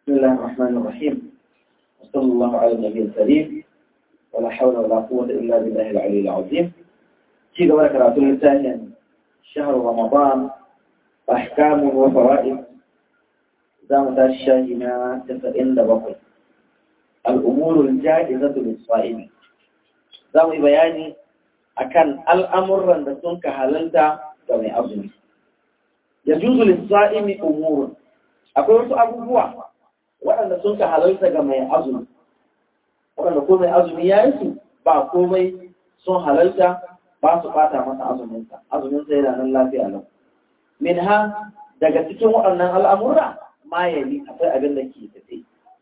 بسم الله الرحمن الرحيم وصلى الله على النبي الكريم ولا حول ولا قوة إلا بالله العلي العظيم في قولك راتل الثاني شهر رمضان أحكام وفوائد زامة الشاهنة تفئن لبقل الأمور الجائزة للصائم زامة بياني أكان الأمر أن تكون كهللتا كما أظن يجوز للصائم أمور أقول أبوه waɗanda sun ka halarta ga mai azumi waɗanda ko mai azumi ya yi su ba komai sun halarta ba su ɓata masa azuminsa azuminsa yana nan lafiya lau min ha daga cikin waɗannan al'amura ma ya yi akwai abin da ke tafe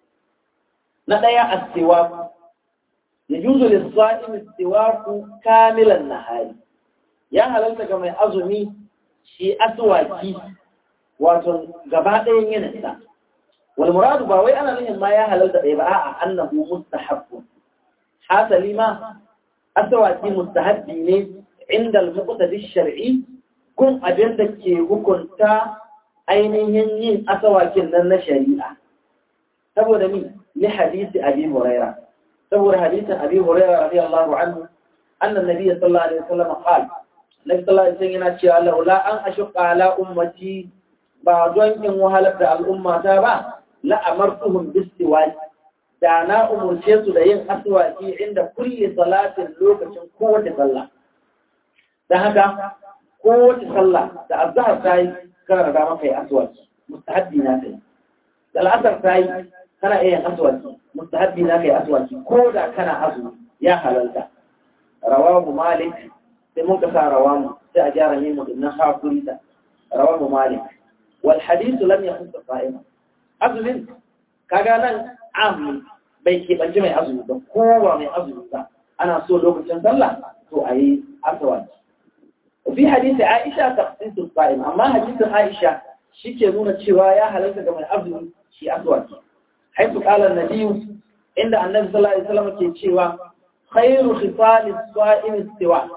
na ɗaya astiwa ya juzu lissa'in istiwaku kamilan nahari ya halarta ga mai azumi shi aswaki wato gaba ɗayan yanarsa والمراد باوي أنا من ما يهلل بقى أنه مستحب حاصل ما أسواتي مستحب عند المقتدى الشرعي كن أجندك وكنت ainihin yin asawakin nan na shari'a saboda mi li hadisi abi huraira saboda hadisin abi huraira radiyallahu anhu anna nabiyyi sallallahu alaihi wasallam qala nabi sallallahu alaihi wasallam yana cewa laula an ashqa ala ummati ba don in wahalar da al'ummata ba la'amartuhum bistiwaki da na umurce su da yin aswaki inda kulli salatin lokacin kowace sallah dan haka kowace sallah da azhar ta yi kana da maka yi aswaki mustahabbi na kai da al'asar ta yi kana iya yin aswaki mustahabbi na kai aswaki ko da kana azumi ya halalta rawahu malik sai mun ka sa rawamu sai a gyara ne mu dinnan hakuri ta rawahu malik wal hadithu lam yakun sa'ima azumin kaga nan amu bai keɓanci mai azumi ba kowa mai azumi ba ana so lokacin sallah to a yi asawaki fi hadisi aisha tafsirin sa'im amma hadisin aisha shi ke nuna cewa ya halarta ga mai azumi shi asawaki haitu qala nabiyu inda annabi sallallahu alaihi wasallam ke cewa khairu khifali sa'im istiwa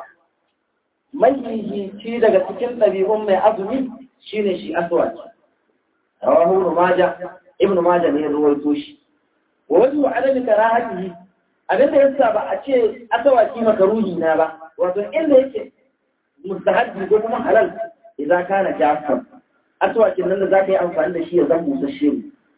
mai daga cikin ɗabi'un mai azumi shine shi asawaki رواه ابن ماجه ابن ماجه ne ruwaito shi wa wajhu adami karahatihi abinda yasa ba a ce asawaki makaruhi na ba wato inda yake mustahabbi ko kuma halal idan kana jafar asawakin nan da zaka yi amfani da shi ya zama busasshe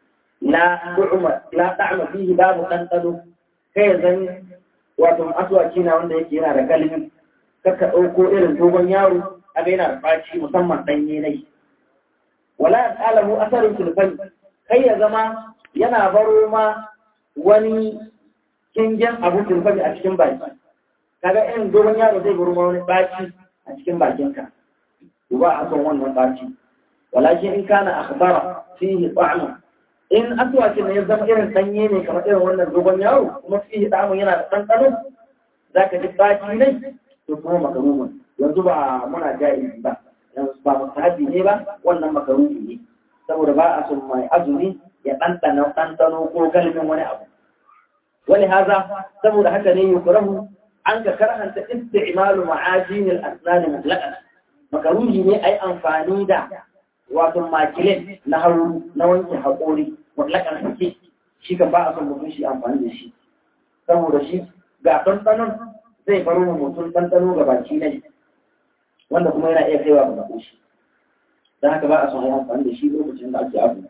la du'ma la ta'ma fihi babu dandano kai ya zan wato asawaki na wanda yake yana da kalmi kaka dauko irin dogon yaro aga yana da faci musamman danye nai wala ta'lamu asarin sulfani kai ya zama yana baro ma wani kingen abu sulfani a cikin baki kaga irin dogon yaro zai baro ma wani baci a cikin bakinka to ba a son wannan baci walakin in kana akhbara fihi ta'mu in aswakin ne ya zama irin danye ne kamar irin wannan dogon yaro kuma fihi ta'mu yana da ɗanɗano zaka ji baci ne to kuma makarumun yanzu ba muna jaizi ba ba mustahabi ne ba wannan makaruhi ne saboda ba a son mai azumi ya ɗanɗana ɗanɗano ko galibin wani abu wani haza saboda haka ne yukurahu an ka karhanta isti'malu ma'ajin al-asnan mutlaqan makaruhi ne ai amfani da wato makilin na haru na wanke haƙori mutlaqan sake shi kan ba a son mutum shi amfani da shi saboda shi ga ɗanɗanon zai baro mutum ɗanɗano ga baki ne wanda kuma yana iya kaiwa ga makoshi don haka ba a son yi amfani da shi lokacin da ake azumi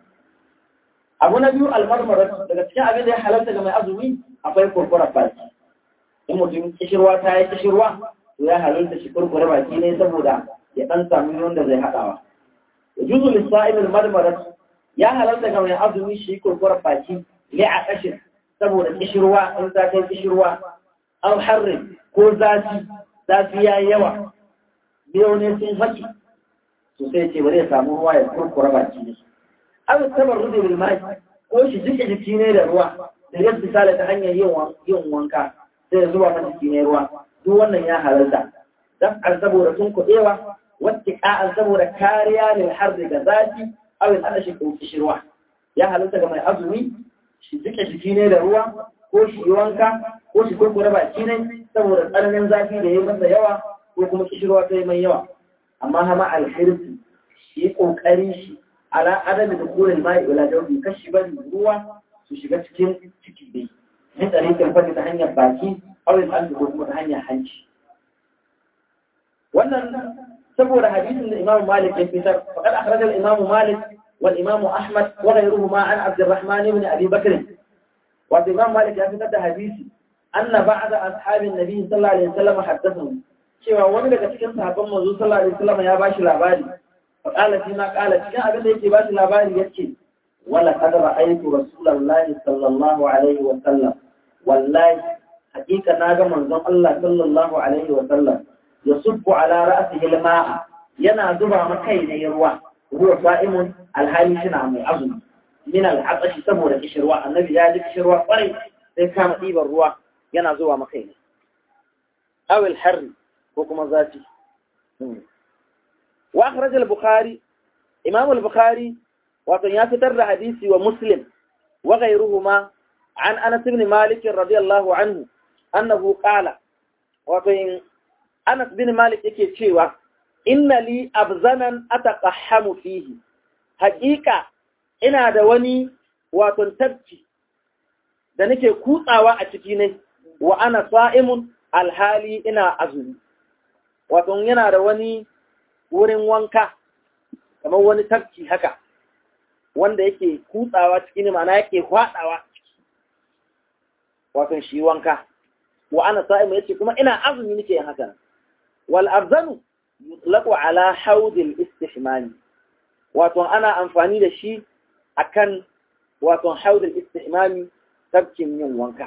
abu na biyu almarmara daga cikin abin da ya halarta ga mai azumi akwai kurkura baki in mutum kishirwa ta yi kishirwa to ya halarta shi kurkura baki ne saboda ya dan samu wanda zai haɗawa da juzu lissa'il marmara ya halarta ga mai azumi shi kurkura baki ne a kashin saboda kishirwa in ta kai kishirwa an harrin ko zafi zafi ya yi yawa biyo ne sun faki to sai ce bari ya samu ruwa ya kurkura baki ne an tabar rude bil mai ko shi jike jiki ne da ruwa da yadda misali ta hanyar yin wanka sai ya zuba mata jiki ne ruwa duk wannan ya halarta dan an saboda sun kuɗewa wacce ka'an saboda kariya ne har daga zafi awin ana shi ɗauki shi ruwa ya halarta ga mai azumi shi jike jiki ne da ruwa ko shi yi wanka ko shi kurkura baki ne saboda tsananin zafi da ya masa yawa ko kuma kishirwa ta yi mai yawa amma hama alhirfi shi kokari shi ala adami da kuren mai ila jawbi kashi bari ruwa su shiga cikin ciki dai min tariqin fadi ta hanyar baki aw al ko kuma ta hanyar hanci wannan saboda hadisin da Imam Malik ya fitar faqad akhraja al-Imam Malik wal Imam Ahmad wa ghayruhuma an Abd الرحمن ibn Abi Bakr wa Imam Malik ya fitar da hadisi anna ba'da ashabin nabi sallallahu alaihi wasallam haddathu cewa wani daga cikin sahabban manzo sallallahu alaihi wasallam ya bashi labari fa qala fi ma qala cikin abin da yake bashi labari yace wala qad ra'aytu rasulullahi sallallahu alaihi wasallam wallahi hakika naga manzon Allah sallallahu alaihi wasallam yasubbu ala ra'sihi al-ma'a yana zuba ma kai ne ruwa ruwa sa'imun alhali shina mai azumi min al-atashi saboda kishirwa annabi ya ji kishirwa kwarai sai kama ɗiban ruwa yana zuwa maka ne awil harri ko kuma zafi wa akhraj al-bukhari imam al-bukhari wato ya fitar da hadisi wa muslim wa ghayruhuma an anas ibn malik radiyallahu anhu annahu qala wato anas bin malik yake cewa inna li abzanan ataqahhamu fihi haqiqa ina da wani wato tabci da nake kutsawa a ciki ne wa ana sa'imun alhali ina azumi wato yana da wani wurin wanka kamar wani tafki haka wanda yake kutsawa ciki ne ma'ana yake hwadawa wato shi wanka wa ana sa'imun yace kuma ina azumi nake yin haka wal abzanu yutlaqu ala haudil istihmani wato ana amfani da shi akan wato haudil istihmami tabkin yin wanka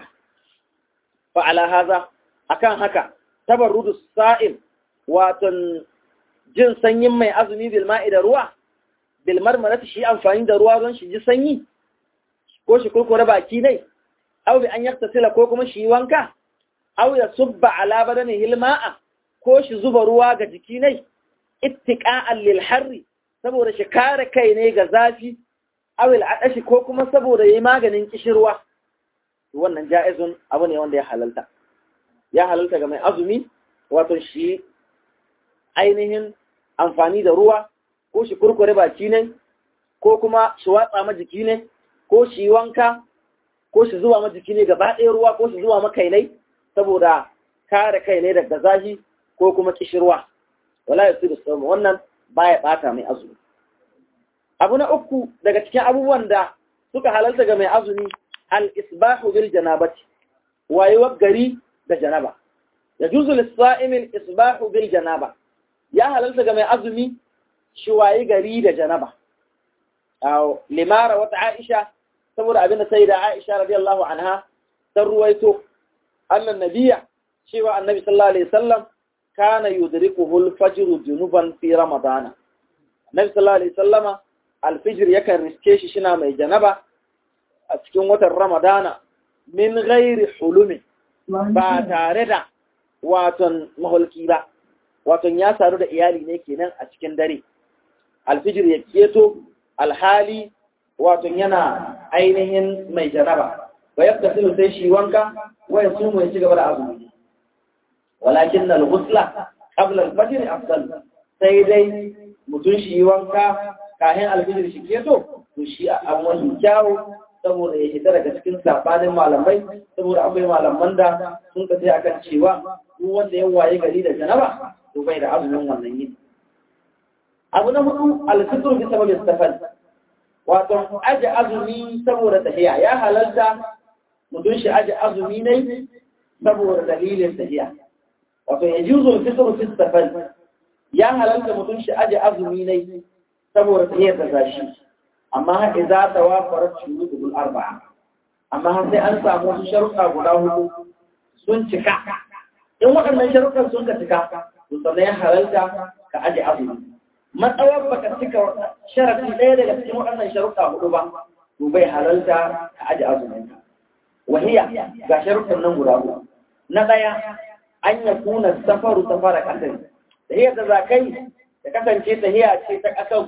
fa ala haza akan haka tabarrudu sa'im wato jin sanyin mai azumi bil ma'i da ruwa bil marmarati shi amfani da ruwa don shi ji sanyi ko shi kurkure baki ne aw bi an yaktasila ko kuma shi wanka aw ya subba ala badanihi al ma'a ko shi zuba ruwa ga jiki ne ittiqa'an lil harri saboda shi kare kai ne ga zafi awil adashi ko kuma saboda yayi maganin kishirwa wannan ja'izun abu ne wanda ya halalta ya halalta ga mai azumi wato shi ainihin amfani da ruwa ko shi kurkure baki ne ko kuma shi watsa ma jiki ne ko shi wanka ko shi zuwa ma jiki ne gaba ɗaya ruwa ko shi zuwa ma kai ne saboda kare kai ne daga zafi ko kuma kishirwa wala yasiru sawm wannan baya bata mai azumi abu na uku daga cikin abubuwan da suka halalta ga mai azumi al-isbahu bil janabati wayewar gari da janaba yajuzu lis-sa'im al-isbahu bil janaba ya halalta ga mai azumi shi waye gari da janaba aw limara wata aisha saboda abin da sai da aisha radiyallahu anha ta ruwaito annan nabiya cewa annabi sallallahu alaihi wasallam kana yudrikuhu al-fajr junuban fi ramadana annabi sallallahu alaihi wasallama al-fajr yakan riske shi shina mai janaba a cikin watan ramadana min ghairi hulumi ba tare da waton mahulki ba waton ya saru da iyali ne kenan a cikin dare al-fajr ya keto alhali waton yana ainihin mai janaba wa yaktasilu sai shi wanka wa yasumu ya ci gaba da azumi walakin al-ghusla qabla al-fajr afdal sai dai mutun shi wanka kahin al-fajr shi keto to shi an wani kyawu saboda ya hita daga cikin sabanin malamai saboda akwai malaman da sun kace akan cewa duk wanda ya waye gari da janaba to bai da azumin wannan yini abu na hudu al-fitr bi sababi safar wato aje azumi saboda tahiya ya halalta mutum shi aje azumi ne saboda dalilin tahiya wato ya juzo fitr fi safar ya halalta mutum shi aje azumi ne saboda tahiya ta zashi amma har idza tawafarat shurutul arba'a amma har sai an samu wasu sharuɗa guda hudu sun cika in waɗannan sharuɗan sun ka cika to sannan ya halalta ka aje azumi matsawar baka cika sharafi ɗaya daga cikin waɗannan sharuɗa hudu ba to bai halalta ka aje azumin ka wahiya ga sharuɗan nan guda hudu na ɗaya an ya kuna safaru safara ƙasar tahiyar da za kai da kasance tahiya ce ta ƙasar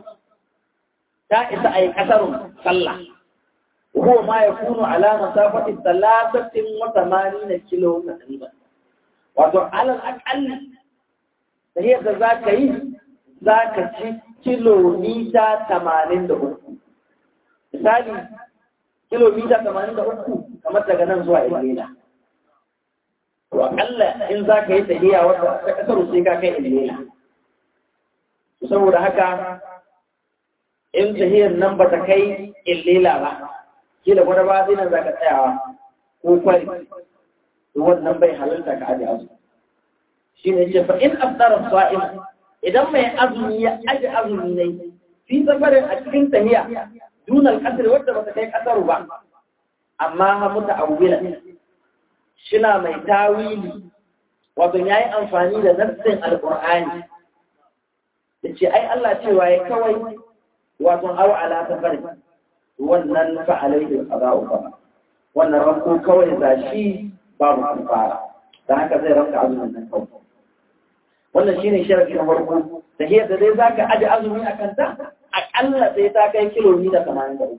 ta isa a yi ƙasarun sallah ko ma ya kunu alama safati talatatin wa tamanin kilo na wato alal aƙalli tahiyar da za ka yi za ka ci kilomita tamanin da uku misali kilomita tamanin da uku kamar daga nan zuwa ilmina to akalla in za ka yi tafiya wata ta kasar sai ka kai ilmina saboda haka in tahiyar nan ba ta kai illela ba kila gwada ba zai nan za ka tsayawa ko kwari wannan bai halarta ka aji azu shi ne ce fa in afdara sa'im idan mai azumi ya aji azumi ne fi safarin a cikin tahiya dunal kasar wadda ba ta kai kasaru ba amma ha muta awwila shina mai tawili wato yayi amfani da nassin alqur'ani yace ai Allah cewa ya kawai wato aw ala safari wannan fa alaihi qada'u fa wannan ranko kawai zashi babu kafara dan haka zai ranka azumin nan kawai wannan shine sharadi na farko da hiyar da dai zaka aje azumi akan ta akalla sai ta kai kilomita 83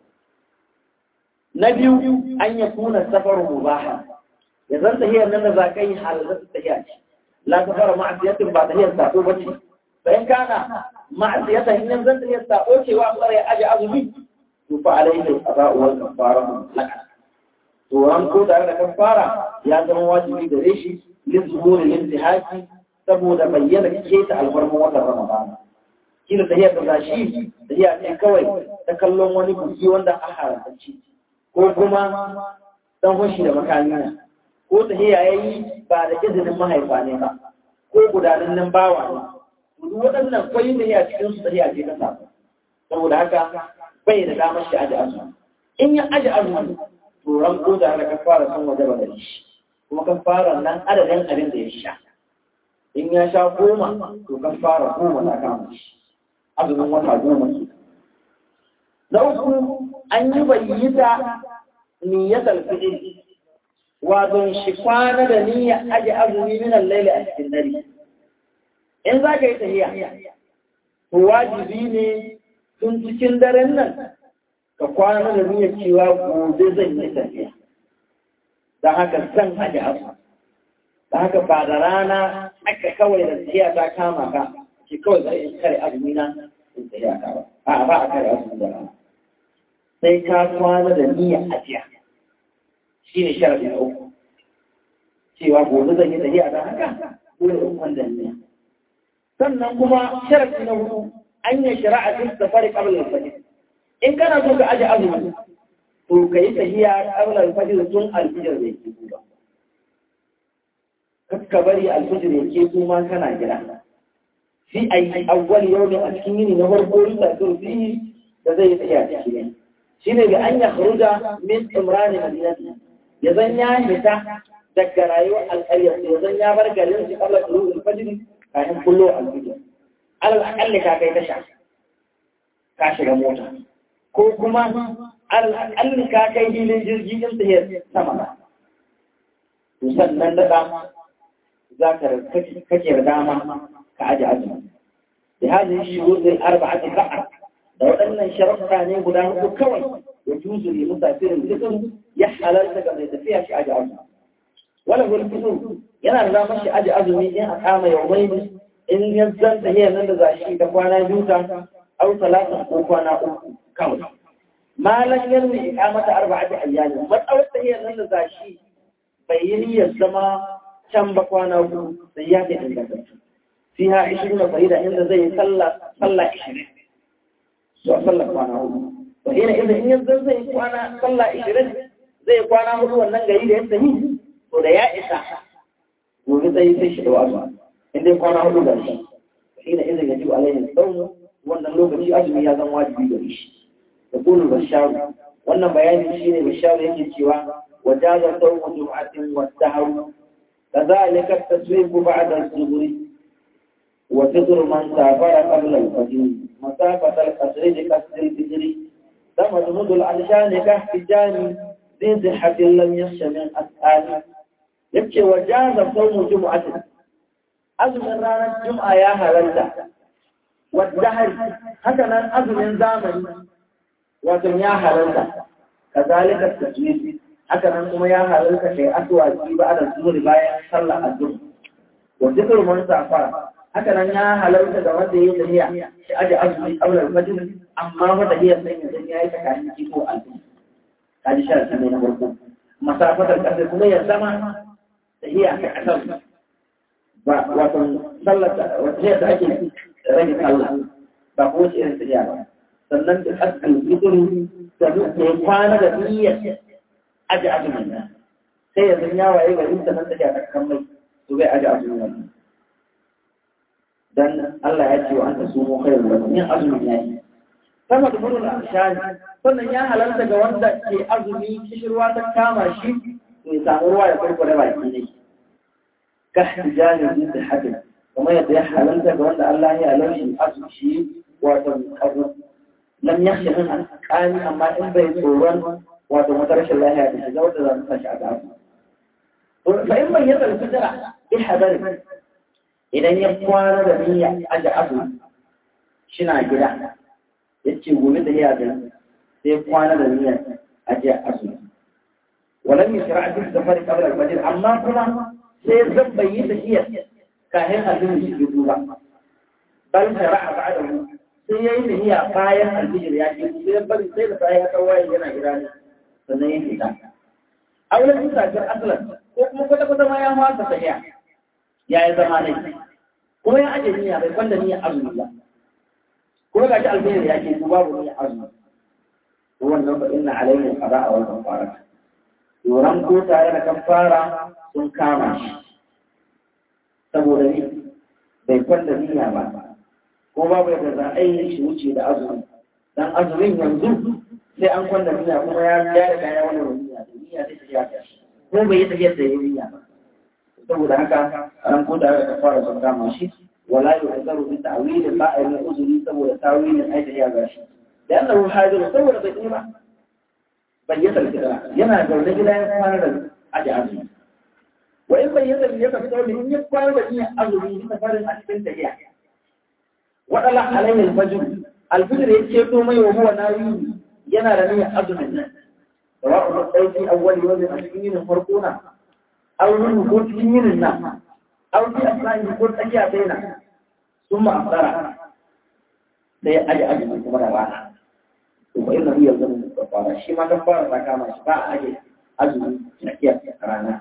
na biyu an ya kuna safar mubaha ya zan tahiyar nan da za ka yi halar tahiya ce la safar ma'asiyatin ba tahiyar sako ba ce bayan kana ma'asiyatan in zan tahiyar sako cewa tsare aje azumi to fa alaihi qada'u wal kafaratu laka to an ko tare da kafara ya zama wajibi gare shi lizuhuri lintihaki saboda bayyana keta alfarman watan ramadan kila tahiyar da zashi tahiya ce kawai ta kallon wani buki wanda a haramtacce ko kuma dan hoshi da makami ko ta ya yi ba da izinin mahaifa ne ba ko gudanin nan bawa ne duk waɗannan kwai da ya cikin su tahiya ce ta samu saboda haka bai da damar shi aji azumi in ya aji azumi to ran ko da ka fara san waje ba da shi kuma kan fara nan adadin abin da ya sha in ya sha goma to kan fara goma ta kama shi azumin wata goma ke na uku an yi bayyita niyyatar fi'il wato shi kwana da niyya aje azumi min al-layli a cikin dare in za ka yi tahiya to wajibi ne tun cikin daren nan ka kwana da niyya cewa gobe zan yi tafiya da haka zan aje azumi da haka ba da rana aka kawai da tahiya ta kama ka ke kawai za a kare azumi na in tahiya ta ba a ba a kare azumi da rana sai ka kwana da niyya ajiya shi ne sharafi na uku cewa gobe zan yi tafiya don haka dole in kwanda niyya sannan kuma sharafi na hudu an yi shari'a duk da fari kabla al-fajr in kana so ka aje azumi to ka yi tafiya kabla al-fajr tun al-fajr da yake duba ka bari al-fajr yake su ma kana gida fi ayi awwal yawmin a cikin yini na farko yusa fi da zai yi tafiya cikin shine bi an ya kharuja min imrani madinati ya zan ya fita daga rayuwar alƙaryar ya zan ya bar garin shi kabla tulu al-fajr kafin kullo al-fajr alal aqalli ka kai tasha ka shiga mota ko kuma alal aqalli ka kai hilin jirgi din ta sama to sannan da za ka kake da dama ka aje azumi da hadin shurut al-arba'ati faqat da waɗannan sharafa ne guda hudu kawai ya juzu ne musafirin fitin ya halarta ga mai tafiya shi aji azumi wala wani fitin yana da damar shi aji azumi in a kama yaumai in ya zanta hiyar nan da zashi ta kwana biyu ta au talatin ko kwana uku kawai malan yanni ikamata arba'ati ayyami matsawar ta hiyar nan da zashi bai yi niyyar zama can ba kwana uku sai ya ke ingantattu fiha 20 fa'ida inda zai sallah sallah 20 zuwa sallar kwana hudu to ina idan in yanzu zai kwana sallah ishirin zai kwana hudu wannan gari da ya sani to da ya isa gobe sai sai shi da wasu in dai kwana hudu ga shi ina idan ya ji alaihi saumu wannan lokaci azumi ya zama wajibi gare shi da kullu basharu wannan bayani shine basharu yake cewa wajaza sawmu jum'atin wa sahru كذلك التسويق بعد الظهر وفطر من سافر قبل الفجر مسافة القصر لقصر الفجر تمضمض العلشان كاحتجام ذي صحة لم يخش من أسئال يبكي وجاز صوم جمعة أزم رانا الجمعة يا هلالة والدهر هكذا أزم زامن وكن يا هلالة كذلك التسويق هكذا كما يا هلالة في أسواجي بعد الظهر باية صلى الظهر وذكر من سافر haka nan ya halarta da wanda ya tafiya shi aje azumi qabla al-fajr amma fa tahiyar sai ya zan yayi tsakanin kiko alfi kaji sharadi ne na farko masafatar kasar kuma ya zama tahiya ta kasar ba wato sallar wata yadda ake rage sallah ba ko wace irin tafiya ba sannan da kasar fitr da duk ya kwana da niyyar aje azumin nan sai ya zan yawaye garin sannan tafiya ta kan mai to bai aje azumin nan dan Allah ya ce wa anta sumu khairul lakum yin azumin yayi sama da murul ashani sannan ya halarta ga wanda ke azumi kishirwa ta kama shi to ya samu ruwa ya farko da baki ne ka hijani da hadin kuma yadda ya halarta ga wanda Allah ya halarci azumi shi wato abu lam yakhsha min alqani amma in bai tsoron wato wata rashin lafiya da shiga wanda za ta shi a gaba fa in bai yadda fitara bi hadari idan ya kwana da niyya aje abu shina gida yace gobe da ya ga sai kwana da niyya aje abu walam yashra fi safar qabla al-fajr amma kuma sai zan bayi da iya kahin azumi shi duba bal shara'a ba'dahu sai yayi da niyya bayan al-fajr ya ce sai bari sai da sai ya kawai yana gida ne sannan ya fita aulan musafir aslan ko kuma kwata kwata ma ya masa tafiya ya yi zama ne kuma ya ajiye niyya bai kwanda niyya azumi ba kuma ga shi alfahari ya ce ku babu niyya azumi to wannan fa inna alaihi qada'a wal kafara yoran ko tare da kafara sun kama shi saboda ni bai kwanda niyya ba ko babu yadda za a yi shi wuce da azumi dan azumin yanzu sai an kwanda niyya kuma ya ya riga ya wani niyya da niyya sai ta ya ko bai yi tafiyar da ya niyya ba saboda haka an ko da aka fara sun kama shi wala yu'zaru bi ta'wil ba'il uzuri saboda tawilin aida ya gashi da annahu hadir saboda bai yi ba bai yi salkira yana da wani gida ya fara da aji azumi wa in bai yi salkira ya fito ne in ya fara da yin azumi ta fara a cikin tafiya wadala alayhi al-fajr al-fajr ya ce to mai wa huwa nawi yana da niyyar azumin nan sawa'u ɗauki awwali wajen a cikin yin farko na أو منه قلت من النار أو في أسمائه قلت أجي أتينا ثم أفطر sai aje azumi kuma da rana to fa inna hiya zan kafara shi ma kafara ta kama shi ba aje azumi tsakiya rana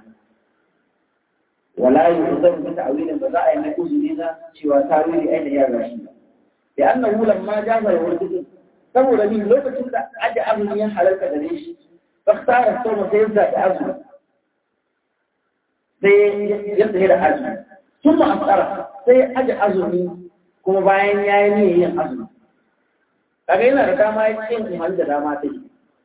wala yuzam bi ta'wilin ba za a yi mai uzuri na cewa tawili ai da ya gashi da annahu lamma jaza yawlid saboda ni lokacin da aje azumi ya halarta gare shi fa khara sawma sai da azumi sai ya tsaye da azumi sun ma'asara sai ya aje azumi kuma bayan ya yi niyyar yin azumi kaga yana da dama ya ce in da dama ta yi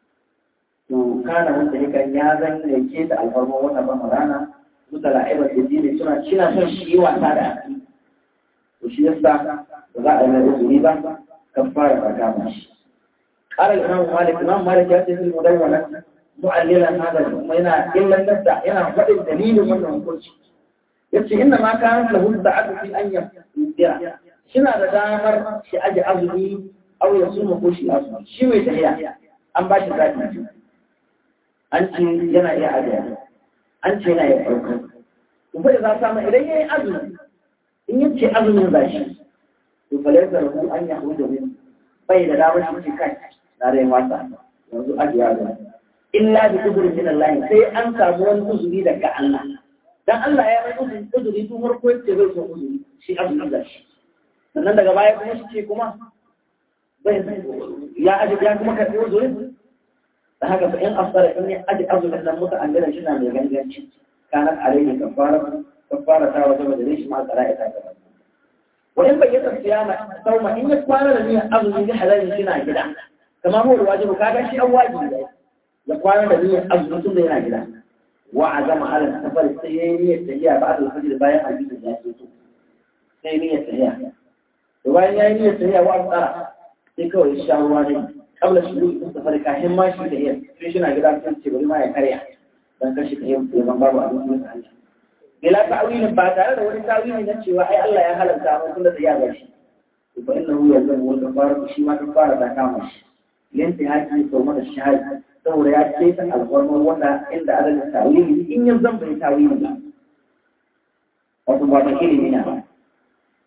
to kana wanda ya kan ya zan yanke da alfarma wata ban rana suka la'iba da jini suna cina son shi yi wasa da aki to shi yasa ba za a yi mai uzuri ba kan fara ka kama shi قال الإمام مالك الإمام مالك يأتي في المدونة معللا هذا وإن إلا النبدا هنا فقد الدليل من الكل يبكي إنما كانت له السعادة في أن يبدع شنا دامر شي أجي أزمي أو يصوم ko shi azumi shi mai tahiya an ba shi zaɓi an ce yana iya ajiya an ce yana iya ɗauka kuma da za samu idan ya yi azumi in yi ce azumin za shi to fa laisa lahu an yahuda min bai da damar shi ce kai na rai wasa yanzu ajiya zai illa bi uzurin min Allah sai an samu wani uzuri daga Allah dan Allah ya mai uzuri uzuri tun farko yace bai so uzuri shi azumi da shi sannan daga baya kuma shi ce kuma bai ya aji ya kuma karbi uzuri da haka fa in asara in ya aji azumin nan muka an gana shi na mai ganganci kana alaihi kafara kafara ta wajaba da shi ma tsara ita gaba wa in bayyana siyama sauma in ya kwana da niyyar azumi da halalin shi na gida kamar mu wajibi kaga shi an wajibi ne ya kwana da niyyar azumi tun da yana gida wa azama ala safar sai yayi niyyar tafiya ba da fajr bayan alfijir ya fito sai niyyar tafiya da bayan yayi niyyar tafiya wa tsara sai kawai ya sha ruwa ne kabla shi ruwa safar kafin ma shi da yin sai shi na gida sai ce bari ma ya karya dan kashi ka yin ban babu abin da Allah bila ta'wilin ba tare da wani ta'wili na cewa ai Allah ya halarta mu tunda da ya ga shi to fa innahu yazmu wa kafara shi ma kafara ta kama shi yanti haƙi sau mana shahadi saboda ya ce ta alfarmar wata inda adalin tawili in yin zan bai tawili ba wato ba ta ilimi na ba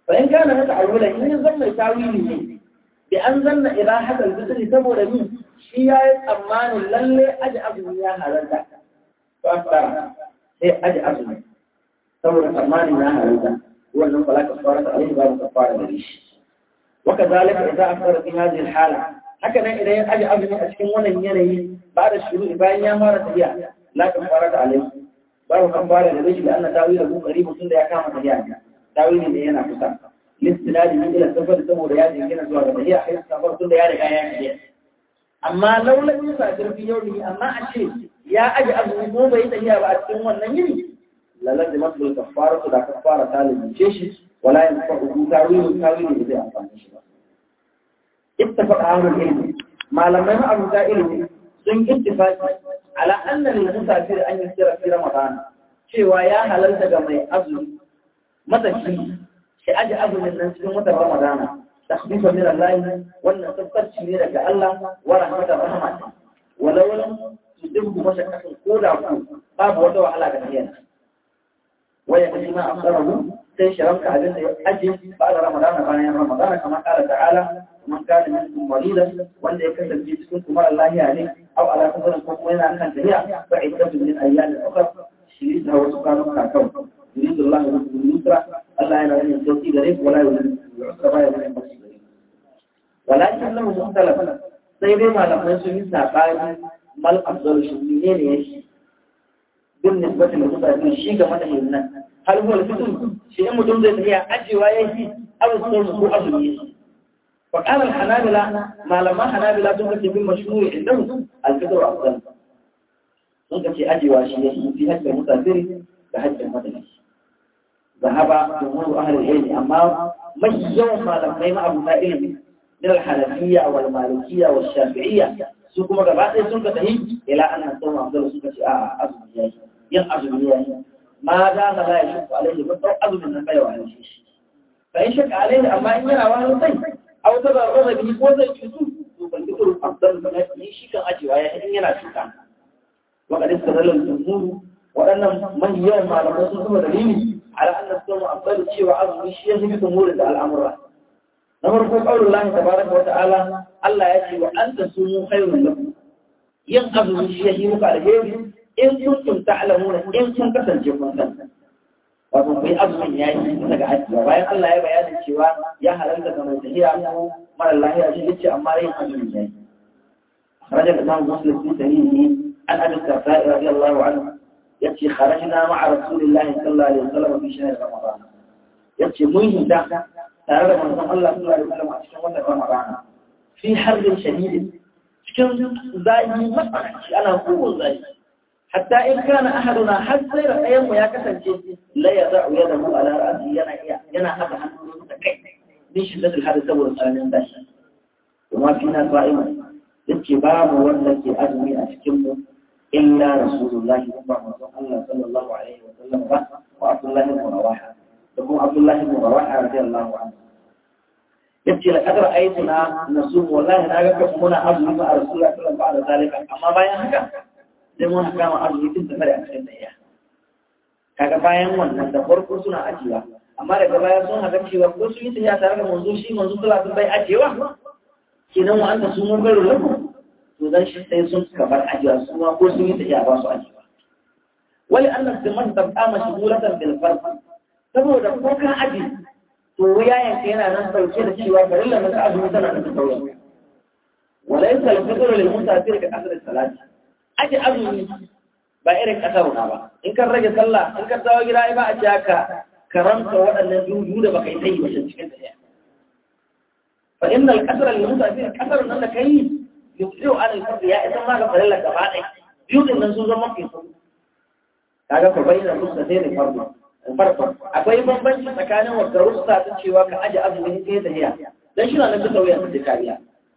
fa in kana haka awwala in zan mai tawili ne bi an zanna ibahat al-fitr saboda min shi yayi tsammanin lalle aji azumi ya halarta fa fara sai aji azumi saboda tsammanin ya halarta wannan fala kafara ta alaihi babu kafara da shi وكذلك إذا أفضل في هذه الحالة هكذا إذا أجي أبني أشكي وانا ينهي بعد الشروع بأن يامارة هي لا كفارة عليه باب كفارة لديش لأن تاويله قريب سنة يكامة هي تاويل اللي هنا كسا لاستناد من إلى السفر سمو رياضي هنا سواء هي حيث سفر سنة ياري آيات أما لو لم يسافر في يومه أما أشي يا أجي أبني مو بيت هي بأشكي وانا ينهي لازم أصل الكفارة دا كفارة تالي من شيش ولا ينفعه تاويل تاويل إذا أفعل شيء اتفق أهل العلم ما لم يفعل مسائله sun ittifaqi ala anna lil musafir an yasira fi ramadan cewa ya halalta ga mai azumi matashi shi aje azumin nan cikin watan ramadana takhfifa min Allah wannan tabbaci ne daga Allah wa rahmatar rahmat walau tudibbu mashaqqatan koda ku babu wata wahala ga niyyar waya kashi ma afsarahu sai shiranka abin da ya aje ba da ramadana bayan ramadana kamar kala ta'ala man kana minkum maridan wanda ya kasance cikin kuma Allah ya ne aw ala kubarin ko kuma yana kan tafiya fa iddatu min ayyamin ukhra shi da wasu kanu kakau yuridu Allah bikum yusra Allah yana yin sauki gare ku wala yuridu yusra ba yana yin sauki gare ku walakin lahu mukhtalaf sai dai malamai sun yi sabani mal afdal shi ne ne yake bin nisbati da mutane shi ga madahin nan hal huwa al-fitr shi in mutum zai tafiya ajewa yake abu sun ko azumi yake فقال الحنابلة ما لما حنابلة تنكت من مشهور عندهم الفطر أفضل تنكت أجي واشيه في هجة المسافر بهجة المدني ذهب جمهور أهل العلم أما من يوم ما لما يما أبو سائل من الحنفية والمالكية والشافعية سوكما قبعات سنكت هي إلى أن الصوم أفضل سنكت أعظم إياه ينعظم إياه ما دام لا يشك عليه بالضوء أظن أن نبيه على شيء فإن شك عليه أما إن يرى وهو طيب أو تبرر به ko zai cutu to ban ji kurun afdal ba ne shi kan ajewa ya in yana cuta wa qad istadalla al-jumhur waɗannan man yawan malamai sun kuma dalili ala anna sawmu afdal cewa azumi shi ya fi jumhur da al'amura na farko qaulul lahi tabaraka wa ta'ala Allah ya ce wa anta sumu khairun lakum yin azumi shi ya yi muku alheri in kuntum ta'lamuna in kun kasance kun san wato kai azumin ya yi daga hajjiya bayan Allah ya bayanin cewa ya halarta ga mai tahiya mara lahiya shi yace amma yin azumin ya yi خرج الإمام مسلم في سنينه عن أبي الدرداء رضي الله عنه يأتي خرجنا مع رسول الله صلى الله عليه وسلم في شهر رمضان يأتي مهم ده تعالى من الله صلى الله عليه وسلم في شهر رمضان في حر شديد cikin zai matsananci ana kowane zai حتى إن كان أحدنا حتى أيام يا كسن شيء لا يضع يده على رأسه ينا ينا هذا عنه من شدة الحدث والسلام باش وما فينا صائما اتباب والتي أدمي أشكم إلا رسول الله الله صلى الله عليه وسلم وعبد الله بن رواحة يقول عبد الله بن رواحة رضي الله عنه يبكي لقد رأيتنا نصوم والله لا يقف هنا أظلم مع رسول الله صلى الله عليه وسلم بعد ذلك أما بايا هكذا sai mun kama arziki tun da a cikin daya kaga bayan wannan da farko suna ajiyewa amma daga baya sun haka cewa ko sun yi tafiya tare da manzo shi manzo kula sun bai ajiyewa kenan wa anta sun mun garo lafu to dan shi sai sun kamar ajiyewa su ma ko sun yi tafiya ba su ajiyewa wali annas zaman tabqa mashghulatan bil farq saboda ko ka aji to yayan yana nan dauke da cewa farilla na ka azumi tana da tsauri وليس الفطر للمسافر كأثر الصلاة aji azumi ba irin ƙasar na ba in kan rage sallah in kan dawo gida ba a ce haka karanta waɗannan dudu da baka yi sai wajen cikin ta fa inna al-qasr al-musafir qasar nan da kai yusiru ala al-fard ya idan ma ga farilla gaba ɗaya biyu din nan sun zama fi su kaga fa bayyana rusta sai da farko farko akwai bambanci tsakanin wa rusta ta cewa ka aji azumi sai da hiya dan shi na nan bisa wuyan da kariya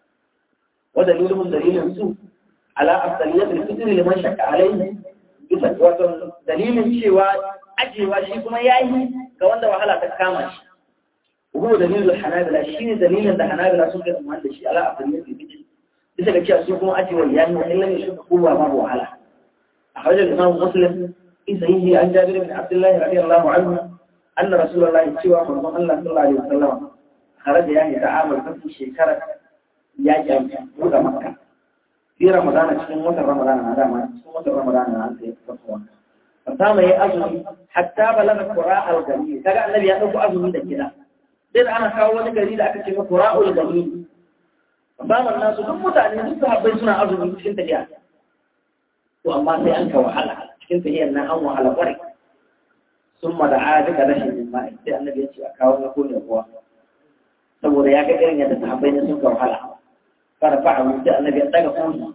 wa dalilun dalilin su على أفضلية الفطر لمن شك عليه bisa wato dalilin cewa ajewa shi kuma yayi ga wanda wahala ta kama shi ko dalilin hanabila shine dalilin da hanabila sun kai umman da shi ala afdaliyat al-fitr bisa ga cewa su kuma ajewa yayi wa illa shi kowa ma wahala أخرج الإمام مسلم في صحيحه عن جابر بن عبد الله رضي الله عنه anna rasulullahi cewa manzon Allah sallallahu alaihi wasallam kharaja ya hita amal fasu shekarar yakin buɗe makka fi ramadana cikin watan ramadana na dama cikin watan ramadana na an sai fasuwa fasama ya azumi hatta balaga qura'al gari kaga annabi ya dauko azumi da kida sai da ana kawo wani gari da aka ce qura'ul gari fasama nasu duk mutane duk sahabbai suna azumi cikin tafiya to amma sai an ka wahala cikin tafiyar nan an wahala kwarai sun ma da adika rashin jima'i sai annabi ya ce a kawo na kone kuwa saboda ya ga irin yadda sahabbai ne sun ka wahala fara fa'a sai annabi ya daga kone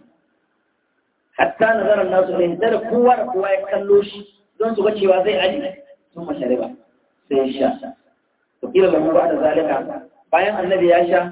hatta nazarar nasu ne da kowa da kowa ya kallo shi don su ga cewa zai aji sun mashare ba sai ya sha to kila lahu ba da zalika bayan annabi ya sha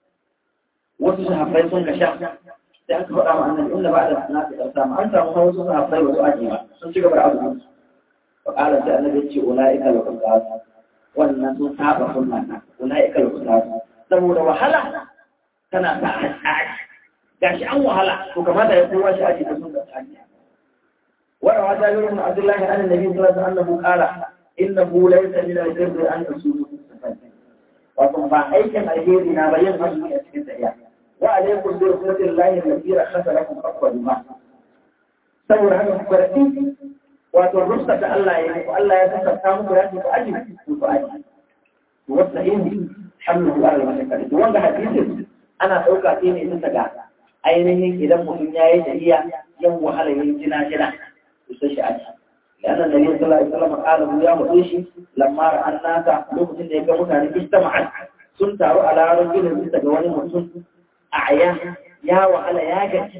wasu sahabbai sun ka sha sai aka faɗa ma annabi inda ba da na ta karta ma an samu wasu sahabbai wasu aji ba sun ci gaba da abu fa qala sai annabi ya ce ulaika al-qasas wannan sun saba sunna ulaika al-qasas saboda wahala tana sa aji gashi an wahala to kamata ya kowa shi aji da sun da aji وروى جابر بن عبد الله عن النبي صلى الله عليه وسلم انه قال انه ليس من البر ان تصوموا في السفر وكن فايكم الهير نابين مسلم في السياق وعليكم برحمة الله التي رخص لكم أفضل ما saboda haka ku karɓi wato rusta da Allah ya yi Allah ya kasanta muku ya ce ku aji ku ku aji to wasta in hamlu ala al-mashaqqa to wanda hadisin ana dauka sai ne bisa ga ainihin idan mutum ya yi tafiya yan wahala yin jina jina to sai shi aji لأن النبي صلى الله عليه وسلم قال يا مدوشي لما رأى الناس لوكتين da ya ga mutane ijtama'at sun taru ala rajulin bisa ga wani mutum أعياه يا وعلى يا جد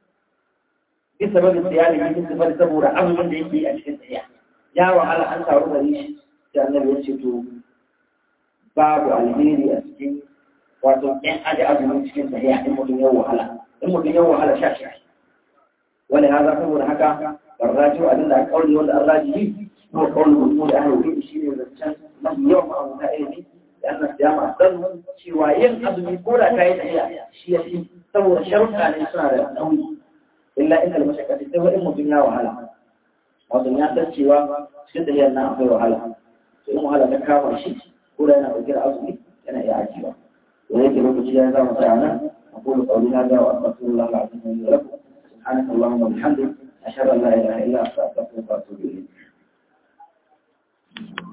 بسبب السيالة بسبب سبب أمر من يجي أشكال سياح يا وعلى أنت عرض ليش لأن يشتو باب الهيري أسكين wato in aji azumin cikin sahiya in mutum ya wahala in mutum ya wahala sha sha wani haza saboda haka barraji wa abin da aka kauli wanda an raji ko kauli mutum da aka yi shi ne zancen mafi yawan ma'amuta ilimi لأن الصيام أفضل cewa yin azumi ko da kai tafiya shi ya fi saboda sharuɗa ne suna da nauyi illa inda mashakka sai wani mutum ya wahala wato ya san cewa cikin tafiyar nan akwai wahala to in wahala ta kama shi ko da yana ɗauke da azumi yana iya ajiyewa to yake lokaci ya zama tsaya nan أقول قولي هذا وأستغفر الله العظيم لي ولكم سبحانك اللهم وبحمدك أشهد أن لا إله إلا أنت أستغفرك وأتوب إليك